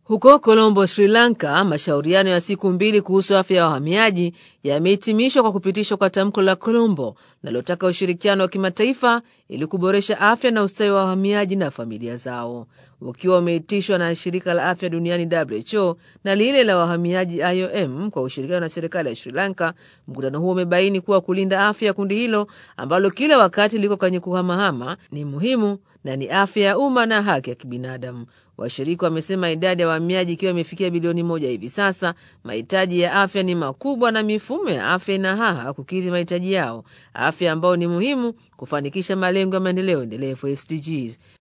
Huko Colombo, Sri Lanka, mashauriano ya siku mbili kuhusu afya ya wahamiaji yamehitimishwa kwa kupitishwa kwa tamko la Colombo linalotaka ushirikiano wa kimataifa ili kuboresha afya na ustawi wa wahamiaji na familia zao. Ukiwa umeitishwa na shirika la afya duniani WHO na lile la wahamiaji IOM kwa ushirikiano na serikali ya Sri Lanka, mkutano huo umebaini kuwa kulinda afya ya kundi hilo ambalo kila wakati liko kwenye kuhamahama ni muhimu na ni afya ya umma na haki ya kibinadamu. Washirika wamesema idadi ya wahamiaji ikiwa imefikia bilioni moja hivi sasa, mahitaji ya afya ni makubwa na mifumo ya afya ina haha kukidhi mahitaji yao, afya ambayo ni muhimu kufanikisha malengo ya maendeleo endelevu SDGs.